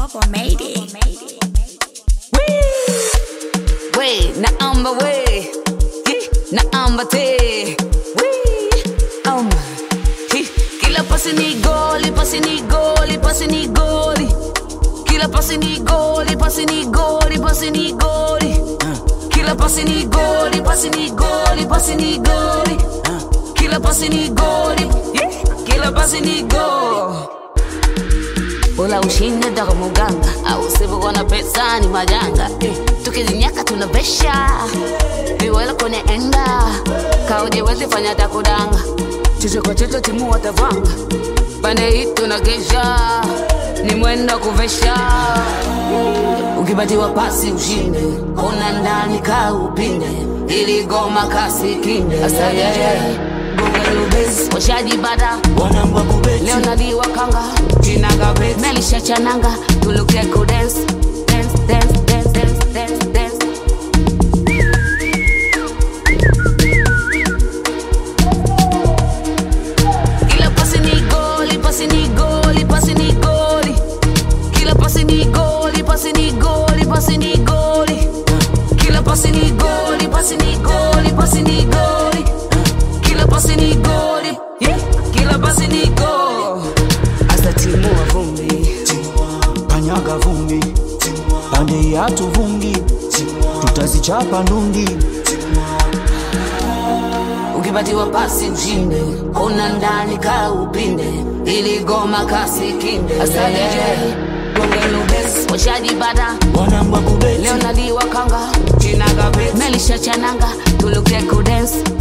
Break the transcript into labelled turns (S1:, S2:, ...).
S1: Bubba made it.
S2: we naamba we Hi, naamba te we um Hi, kila pasi ni goli pasi ni goli pasi ni goli kila pasi ni goli pasi ni goli pasi ni goli kila pasi ni goli pasi ni goli pasi ni goli kila pasi ni goli Hi, kila pasi ni goli Ula ushinde daga muganga au usipokuwa na pesa ni majanga eh, tukizinyaka tunavesha viwela kwenye enga kaujewezi fanya takudanga chicho kwa chicho timu watavanga pande hii tunagesha ni mwenda kuvesha ukipatiwa pasi ushinde ona ndani ka upinde ili goma kasi kinde washajibada
S3: wanangwa kubeti
S2: leo naliwa kanga jina gabet melisha chananga tuluke ku dance dance dance dance dance dance dance kila pasi ni goli pasi ni goli pasi ni goli kila pasi ni goli pasi ni goli pasi ni goli kila pasi ni goli pasi ni goli pasi ni goli kila pasi ni goli yeah. kila pasi ni goli asa timu wa vumbi
S3: kanyaga vumbi pande yatu vungi tutazichapa ndungi
S2: ukipatiwa pasi ushinde ona ndani ka upinde ili goma kasi kinde washajibada
S3: wanangwa kubeti
S2: leo naliwa kanga melisha chananga tuluke ku dance